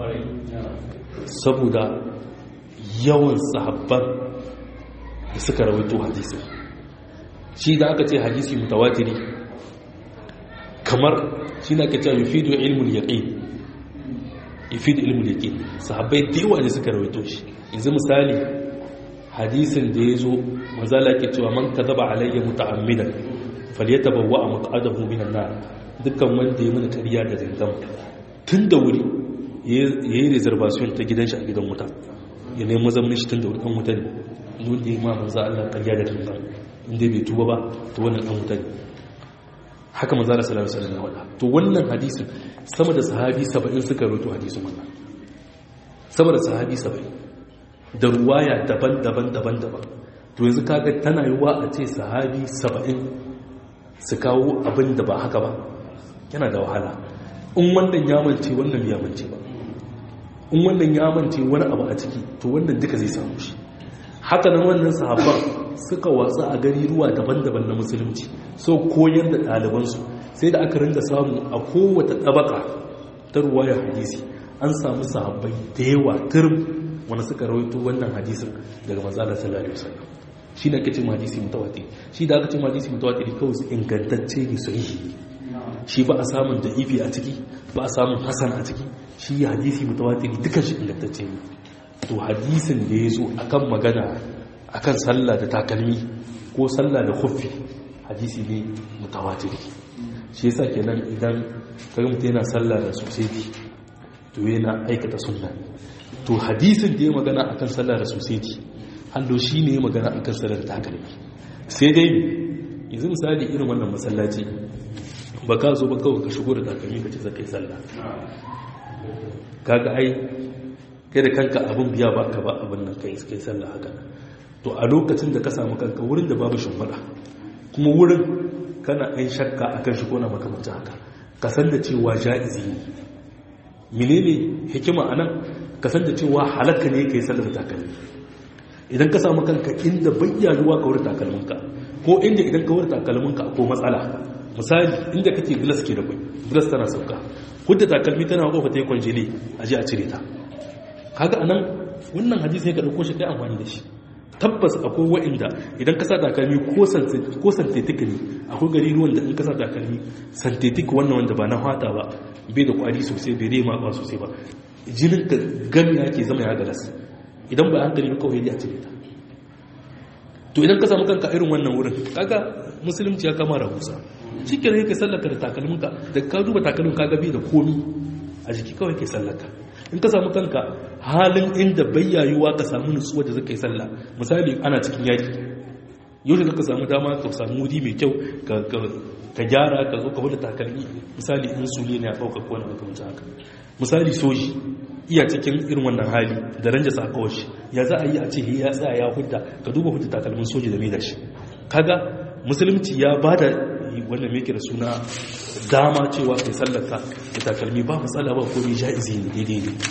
saboda yawan sahabban da suka rawaito hadisi shi da aka ce hadisi mutawatiri kamar shi na kace yufidu ilmul yaqin yufidu ilmul yaqin sahabbai da yawa ne suka rawaito shi yanzu misali hadisin da yazo manzala ke cewa man kadaba alayya muta'ammidan falyatabawwa maq'adahu minan nar dukkan wanda ya mana kariya da zangan tun da wuri yayi reservation ta gidan shi a gidan wuta ya nemi mazaunin shi tun da wuri dan wuta ne wanda ya ma manzo Allah ƙarya da tunga inda bai tuba ba to wannan dan wuta ne haka manzo Allah sallallahu alaihi wasallam ya wada to wannan hadisin sama da sahabi 70 suka rawaito hadisin wannan sama da sahabi 70 da ruwaya daban-daban daban-daban to yanzu kaga tana yiwa a ce sahabi 70 su kawo abin da ba haka ba yana da wahala in wannan ya mance wannan ya mance ba in wannan ya mance wani abu a ciki to wannan duka zai samu shi haka nan wannan sahabban suka watsa a gari ruwa daban-daban na musulunci so koyar da ɗalibansu sai da aka rinda samu a kowace ɗabaka ta ruwayar hadisi an samu sahabbai da yawa turum wanda suka rawaito wannan hadisin daga manzala sallallahu alaihi wasallam shi ne ake ce hadisi mutawatir shi da aka ce hadisi mutawatir kawai su ingantacce ne sahihi shi ba a samun da ifi a ciki ba a samun hasan a ciki shi hadisi mutawatir dukan shi ingantacce ne to hadisin da ya zo akan magana akan sallah da takalmi ko sallah da khuffi hadisi ne mutawatir shi yasa kenan idan kaga mutum yana sallah da society to yana aikata sunna to hadisin da ya magana akan sallah da society hallo shi ne ya magana akan sallar takalmi sai dai yanzu misali irin wannan masallaci ba ka zo ba kawai ka shigo da takalmi ka ce zaka yi sallah kaga ai kai da kanka abin biya ba ka ba abin nan kai kai sallah haka to a lokacin da ka samu kanka wurin da babu shimfiɗa kuma wurin kana ɗan shakka akan shi ko na makamancin haka ka san da cewa ja'izi ne menene hikima anan ka san da cewa halakka ne kai sallar takalmi idan ka samu kanka inda bayyanuwa ka wurin takalminka ko inda idan ka wurin takalminka ko matsala misali inda kake glass ke da kwai glass tana sauka hudda takalmi tana kofa ta yi kwanjili a ji a cire ta kaga anan wannan hadisi ne ka dauko shi kai amfani da shi tabbas akwai wa'inda idan ka sa takalmi ko synthetic ne akwai gari ruwan da in ka sa takalmi synthetic wannan wanda ba na fata ba bai da kwari sosai bai rema ba sosai ba jinin ka gami yake zama ya galas idan ba hankali kawai ya cire ta to idan ka samu kanka irin wannan wurin kaga musulunci ya kama rahusa shi ke kai sallaka da takalminka da ka duba takalmin ka gabi da komi a jiki kawai kai sallaka in ka samu kanka halin inda bayyayuwa ka samu nutsuwa da zaka yi sallah misali ana cikin yaki yau da ka samu dama ka samu wuri mai kyau ka gyara ka zo ka huda takalmi misali in sule ne a ɗaukar kowane makamancin haka misali soji iya cikin irin wannan hali da ranja sa kawai shi ya za a yi a ce ya tsaya ya hudda ka duba hudda takalmin soji da mai da shi kaga musulunci ya ba da wannan mai da suna dama cewa kai sallaka da takalmi ba matsala ba komai ja'izi ne daidai ne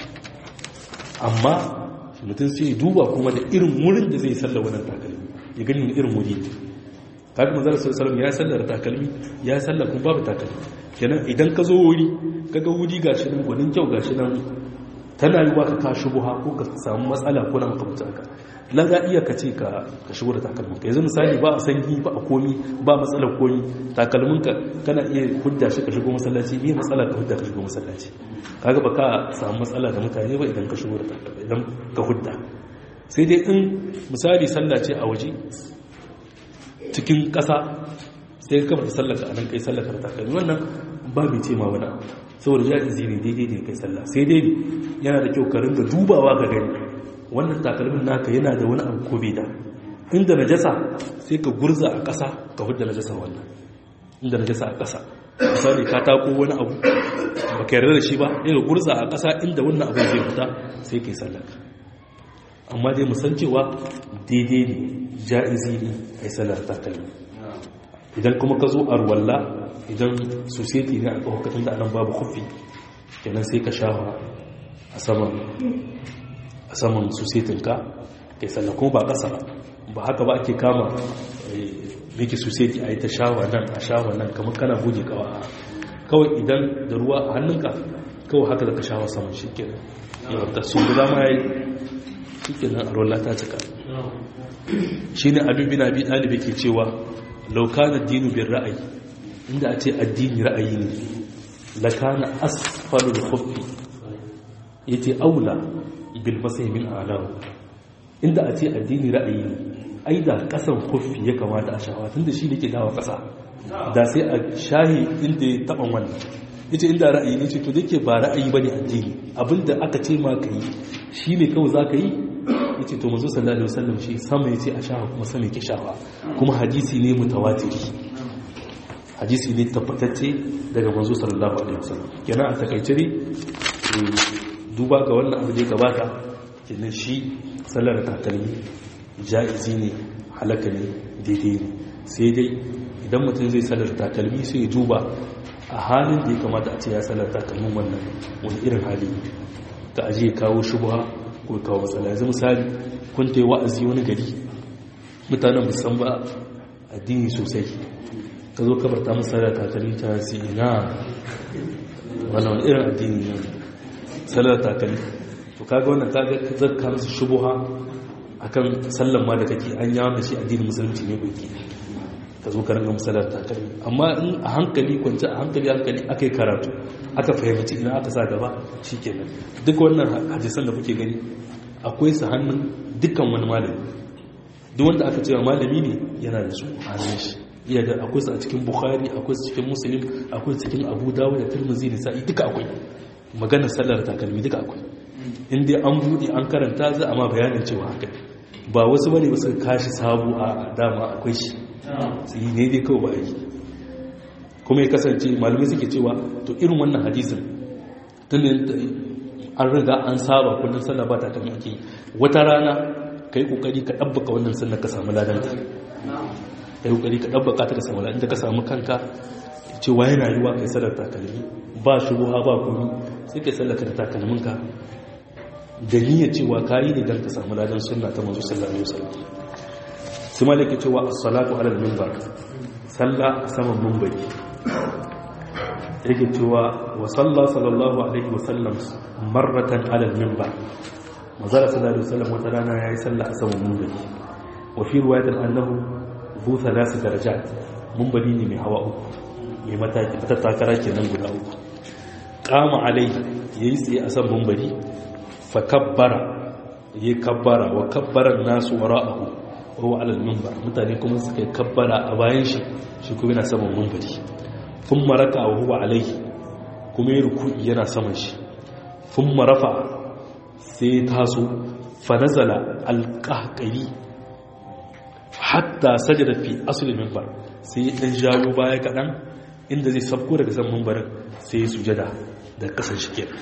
amma mutum sai ya duba kuma da irin wurin da zai sallar wannan takalmi ya gani irin wuri kaga manzara sallallahu ya sallar takalmi ya sallar kuma babu takalmi kenan idan ka zo wuri kaga wuri gashi nan gwanin kyau gashi nan tana yi ka ka shubuha ko ka samu matsala ko na makamta haka la za iya ka ce ka shigo da takalmin ka yanzu misali ba a sanyi ba a komi ba matsalar komi takalmin ka kana iya hudda shi ka shigo masallaci me matsala ka hudda ka shigo masallaci kaga ba ka samu matsala da mutane ba idan ka shigo da takalmi idan ka hudda sai dai in misali sallah ce a waje cikin ƙasa sai ka kamar sallaka a nan kai sallaka da takalmi wannan ba mai ce ma wani saboda ya izini daidai ne kai sallah sai dai yana da kyau ka ringa dubawa ka gani wannan takalmin naka yana da wani abu ko bai da inda najasa sai ka gurza a ƙasa ka hudda najasa wannan inda najasa a ƙasa misali ka tako wani abu ba ka yarda da shi ba ya gurza a ƙasa inda wannan abu zai fita sai kai sallaka amma dai musan cewa daidai ne ja'izi ne kai sallar takalmi idan kuma ka zo a ruwalla idan society ne a tsawakatun da anan babu kufi kenan sai ka shawa a saman a saman societinka kai sallah kuma ba ƙasa ba haka ba ake kama miki society a yi ta shawa nan a shawa nan kamar kana goge kawa kawai idan da ruwa a hannunka kawai haka da ka shawa saman shi kenan yawon ta sun guda ma ya yi shi kenan a ruwan ta cika shi ne abin bin abi ɗalibai ke cewa laukanar dinu bin ra'ayi inda a ce addini ra'ayi ne lakana asfalul khuffi yace aula bil masai min a'lahu inda a ce addini ra'ayi ne ai da kasan khuffi ya kamata a shawa tunda shi ne ke dawo kasa da sai a shahi inda ya taban wannan yace inda ra'ayi ne ce to dake ba ra'ayi bane addini abinda aka ce ma kai shine kawai zaka yi yace to manzo sallallahu alaihi wasallam shi sama yace a shafa kuma sama yake shafa kuma hadisi ne mutawatiri hadisi ne tabbatacce daga manzo sallallahu alaihi wasallam kenan a takaice ne duba ga wannan abu da ya gabata kenan shi sallar takalmi jaizi ne halaka ne daidai ne sai dai idan mutum zai sallar takalmi sai ya duba a halin da ya kamata a ce ya sallar takalmin wannan wani irin hali ta ajiye kawo shubha ko kawo matsala yanzu misali kun ta yi wa'azi wani gari mutanen musan ba addini sosai ka zo kabar ta musala takalmi ta si ina wani wani irin addini ne sallar takalmi to kaga wannan kaga zakka musu shubuha akan sallan ma da kake an yawo da shi addinin musulunci ne baki ka zo ka ringa musallar takalmi amma in a hankali kwanci a hankali hankali aka yi karatu aka fahimci ina aka sa gaba shi kenan duk wannan hadisan da kuke gani akwai su hannun dukkan wani malami duk wanda aka cewa malami ne yana da su hannun shi iya da akwai su a cikin bukhari akwai su cikin muslim akwai su cikin abu dawud da tirmidhi da sa'i duka akwai maganar sallar takalmi duka akwai in dai an bude an karanta za a ma bayanin cewa haka ba wasu bane ba su kashi sabu a dama akwai shi su yi ne dai kawai ba yi kuma ya kasance malamai suke cewa to irin wannan hadisin tun an riga an saba kullum sallah ba ta kan ake wata rana ka yi kokari ka ɗabbaka wannan sallar ka samu ladanta ka yi kokari ka ɗabbaka ta ka samu ladanta ka samu kanka cewa yana yiwa kai sallar takalmi ba shubuha ba komi sai kai sallar ka da takalminka da niyyar cewa kayi ne don ka samu ladan sunna ta manzo sallallahu alaihi wasallam sai malaka cewa as-salatu ala al-minbar sallah a saman minbari yake cewa wa salla sallallahu alaihi wasallam marratan ala al-minbar manzo sallallahu alaihi wasallam wata rana yayi sallah a saman minbari wa fi riwayatin annahu bu thalath darajat minbari ne mai hawa uku mai mataki ta takara kenan guda uku qama alai yayi tsaye a saman minbari fa kabbara yayi kabbara wa kabbara nasu wara'ahu wa alal minbar mutane kuma suka yi kabbara a bayan shi shi kuma yana saman minbari fun maraka wa huwa alaihi kuma yi ruku'i yana saman shi fun marafa sai taso fa nazala alqahqari hatta sajada fi asli minbar sai dan jayo baya kadan inda zai sabko daga saman minbarin sai ya sujada da kasan shi kenan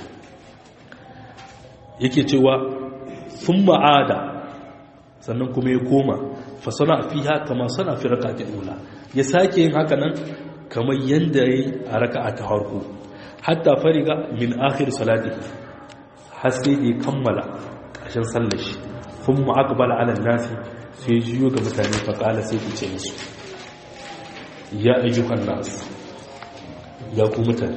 yake cewa sun ma'ada sannan kuma ya koma fasana fi haka ma sana fi raka ta ula ya sake yin haka nan kamar yadda ya yi a raka a ta harko hatta fariga min akhir salati har sai da ya kammala ƙarshen sallar shi sun ma'akabala ala nasi sai jiyo ga mutane faƙala sai fice musu ya ayyukan nasu ya ku mutane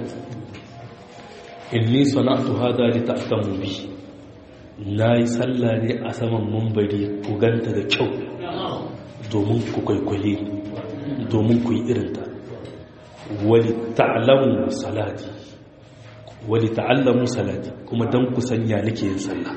inni sana'atu hada li ta'tamu bihi na yi tsalla ne a saman mambari ku ganta da kyau domin ku kwaikwaye domin ku yi irinta wali ta'alamu salati wali ta'allamu salati kuma don ku sanya nake yin tsalla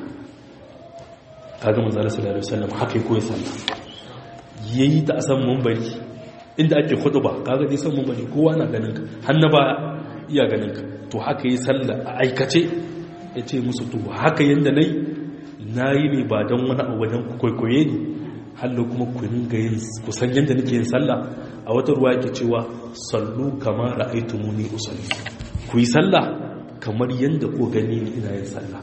kaga manzara sallallahu alaihi wasallam haka yi koyi tsalla yayi ta a saman mambari inda ake hudu ba kaga dai saman mambari kowa na ganin ka hannu baya iya ganin ka to haka yi tsalla a aikace ya ce musu to haka yadda na yi na yi ne ba don wani abu wajen kwaikwaye ne hallo kuma ku ringa yin kusan yadda nake yin sallah a wata ruwa yake cewa sallu kama ra'aitu muni usalli ku yi sallah kamar yadda ko gani ni ina yin sallah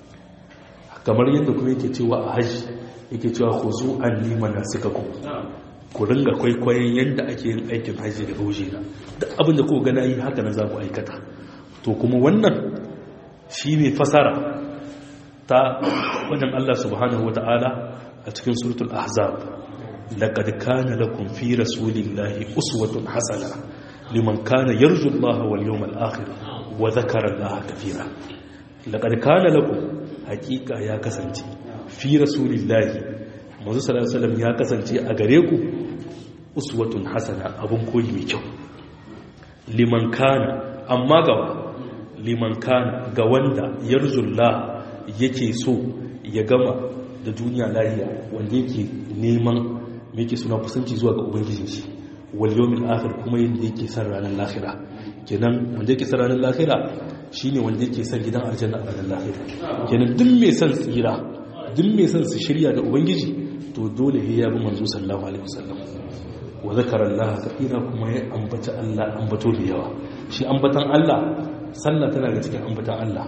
kamar yadda kuma yake cewa a hajji yake cewa ku zo an nima na suka ku ku ringa kwaikwayon yadda ake yin aikin hajji da gauje na duk abin da ko gana yi haka na za ku aikata to kuma wannan shi ne fasara ta wajen Allah subhanahu wa ta'ala a cikin suratul ahzab laqad kana lakum fi rasulillahi uswatun hasana liman kana yarju Allah wal yawmal akhir wa dhakara Allah kathira laqad kana lakum haqiqa ya kasance fi rasulillahi manzo sallallahu alaihi wasallam ya kasance a gare ku uswatun hasana abun koyi mai kyau liman kana amma gaba liman kana ga wanda yarjullah yake so ya gama da duniya lahiya wanda yake neman yake suna kusanci zuwa ga ubangijin shi wal yawmil akhir kuma yanda yake san ranar lahira kenan wanda yake san ranar lahira shine wanda yake san gidan aljanna a ranar lahira kenan duk mai san tsira duk mai san su shirya da ubangiji to dole ya bi manzo sallallahu alaihi wasallam wa zakara Allah kathira kuma ya ambata Allah ambato da yawa shi ambatan Allah sallah tana da cikin ambatan Allah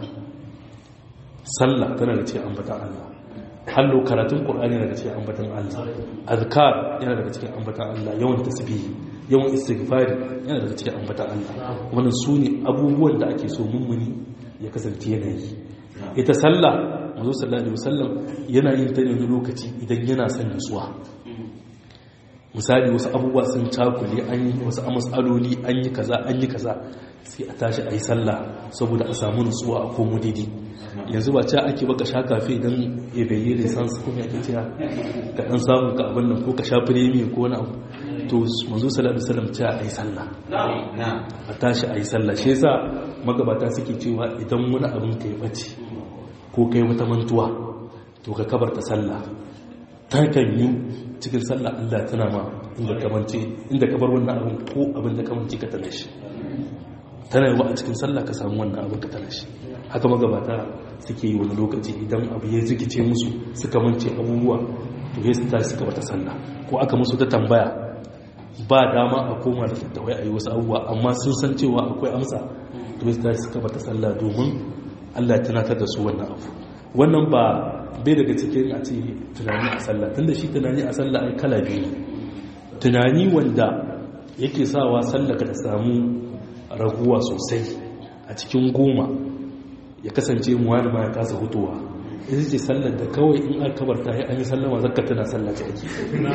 sallah tana da cikin ambatan Allah hallo karatun qur'ani yana da cikin ambatan Allah azkar yana daga cikin ambatan Allah yawan tasbih yawan istighfari yana daga cikin ambatan Allah wannan sune abubuwan da ake so mummuni ya kasance yana yi ita sallah manzo sallallahu alaihi wasallam yana yin ta ne wani lokaci idan yana son nutsuwa misali wasu abubuwa sun cakule an yi wasu matsaloli an yi kaza an yi kaza sai a tashi a yi sallah saboda a samu nutsuwa a komo daidai yanzu ba ca ake baka sha kafe don ya bayi resansu kuma ya ke ka dan samu ka abin nan ko ka sha firemi ko wani abu to manzo sallallahu alaihi wasallam ta ayi sallah a tashi ayi sallah shi yasa magabata suke cewa idan wani abin kai bace ko kai wata mantuwa to ka kabarta sallah ta kan yi cikin sallah Allah tana ma inda kamance inda ka bar wannan abin ko abin da kamance ka tana shi tana yi wa a cikin sallah ka samu wannan abin ka tana shi haka magabata suke yi wani lokaci idan abu ya zikice musu suka mance abubuwa to ya su tashi suka bata sallah ko aka musu ta tambaya ba dama a koma da tattawai a yi wasu abubuwa amma sun san cewa akwai amsa to ya tashi suka bata sallah domin allah ya tunatar da su wannan abu wannan ba bai daga cikin a ce tunani a sallah tunda shi tunani a sallah ai kala biyu tunani wanda yake sawa sallah ka ta samu raguwa sosai a cikin goma ya kasance muwani ma ya kasa hutowa ita ce sallar da kawai in aka kabarta ya an yi sallama zakka tana sallah ce ake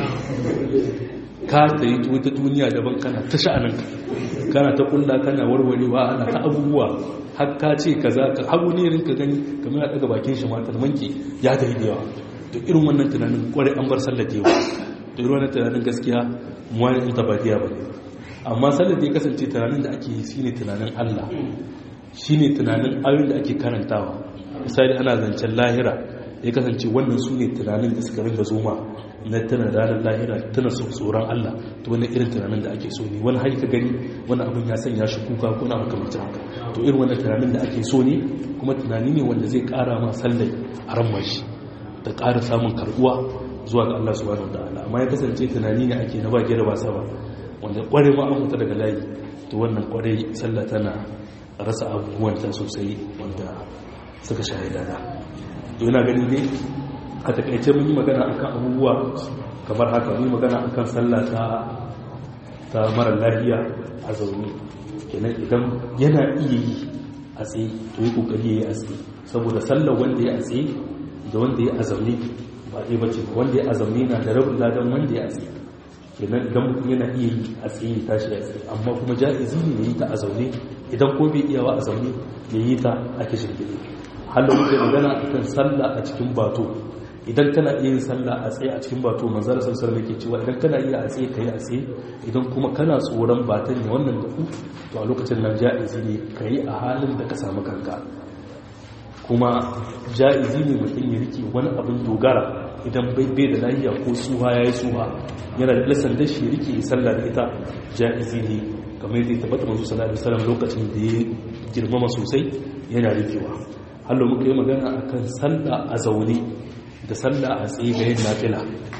ka ta yi wata duniya daban kana ta sha'anin kana ta kulla kana warwarewa ana ta abubuwa har ka ce ka za ka hagu ne rinka gani kamar ya daga bakin shi matar manki ya ta yi da yawa to irin wannan tunanin kwarai an bar sallar da yawa to irin wannan tunanin gaskiya muwani in tabatiya ba amma sallar da ya kasance tunanin da ake yi shine tunanin Allah shine tunanin ayoyin da ake karantawa misali ana zancen lahira ya kasance wannan su ne tunanin da suka ringa zoma na tana ranar lahira tana so tsoron Allah to wannan irin tunanin da ake so ne wani har ka gani wani abin ya sanya shi kuka ko na makamacin haka to irin wannan tunanin da ake so ne kuma tunani ne wanda zai kara ma sallai a ran mashi da ƙara samun karbuwa zuwa ga Allah subhanahu wataala amma ya kasance tunani ne ake na ba gida ba sama wanda kware ma an mutu daga layi to wannan kware sallah tana rasa abubuwanta sosai wanda suka shahida da yana gani ne a takaice mun yi magana akan abubuwa kamar haka mun yi magana akan sallah ta ta mara lafiya a zaune kenan idan yana iya yi a tsaye to yi kokari ya yi a tsaye saboda sallar wanda ya a tsaye da wanda ya a zaune ba ɗaya bace wanda ya a zaune na da rabin ladan wanda ya a tsaye kenan idan mutum yana iya yi a tsaye ya tashi a tsaye amma kuma ja'izi ne ya yi ta a zaune idan ko bai iyawa a zaune ya yi ta a kishin gidi halin muke magana a kan sallah a cikin bato idan kana iya yin sallah a tsaye a cikin bato manzara sassar da ke cewa idan kana iya a tsaye ka yi a tsaye idan kuma kana tsoron batan ne wannan da to a lokacin nan ja'izi ne ka yi a halin da ka samu kanka kuma ja'izi ne mutum ya rike wani abin dogara idan bai da lahiya ko suha ya yi suha yana da lasan da shi rike sallah da ita ja'izi ne kamar yadda ya tabbata manzo sallallahu alaihi wasallam lokacin da ya girmama sosai yana rikewa hallo muka yi magana akan sallah a zaune da sallah a tsaye ga yin nafila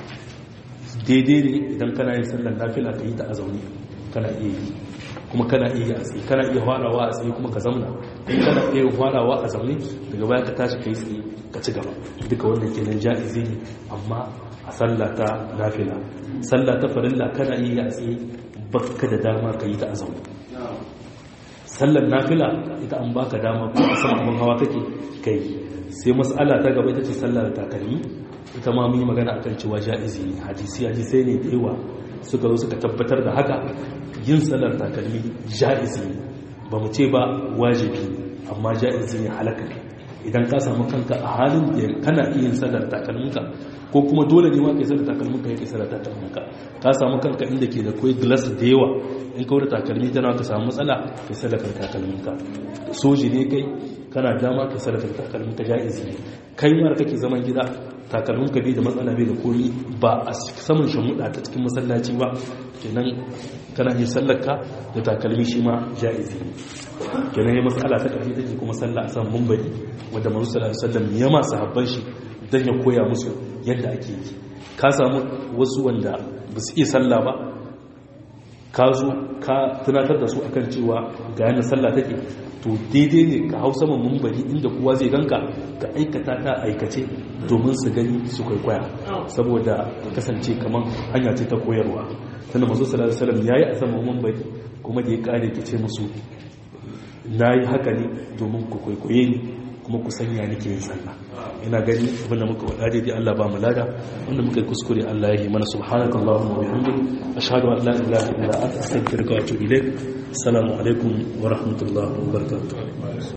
daidai ne idan kana yin sallar nafila ka yi ta a zaune kana iya yi kuma kana iya a tsaye kana iya farawa a tsaye kuma ka zamna in kana iya farawa a zaune daga baya ka tashi ka yi tsaye ka ci gaba duka wanda ke nan ja'izi ne amma a sallah ta nafila sallah ta farilla kana iya a tsaye baka da dama ka yi ta a zaune sallar nafila ita an baka dama ko a san abin hawa kake kai sai mas'ala ta gaba ita ce sallar takalmi ita ma mun yi magana akan cewa ja'izi ne hadisi hadisai ne da yawa suka zo suka tabbatar da haka yin sallar takalmi ja'izi ne ba mu ce ba wajibi amma ja'izi ne halaka ne idan ka samu kanka a halin da kana iya yin sallar takalminka ko kuma dole ne ma kai sallar takalminka ya kai sallar takalminka ka samu kanka inda ke da koi glass da yawa in ka wuce takalmi tana ka samu matsala kai sallar takalminka soji ne kai kana dama kai sallar takalminka ja'izi ne kai mara kake zaman gida takalminka bai da matsala bai da komi ba a saman shamuɗa ta cikin masallaci ba kenan kana yin sallarka da takalmi shi ma ja'izi ne kenan ya matsala ta ƙarfi take kuma sallah a san mumbari wanda manzo sallallahu alaihi wasallam ya ma sahabban shi dan ya koya musu yadda ake yi ka samu wasu wanda ba su iya sallah ba ka zo ka tunatar da su akan cewa ga yana sallah take to daidai ne ka hau saman mumbari inda kowa zai ganka ka aikata ta aikace domin su gani su kwaikwaya saboda kasance kamar hanya ce ta koyarwa tunda manzo sallallahu alaihi wasallam yayi a saman mumbari kuma da ya kare ki ce musu na yi haka ne domin ku kwaikwaye ni kuma ku sanya nake yin sallah ina gani abinda muka wada daidai Allah ba mu lada wanda muka yi kuskure Allah ya yi mana subhanakallahumma wa bihamdik ashhadu an la ilaha illa anta astaghfiruka wa atubu ilaik assalamu alaikum wa rahmatullahi wa barakatuh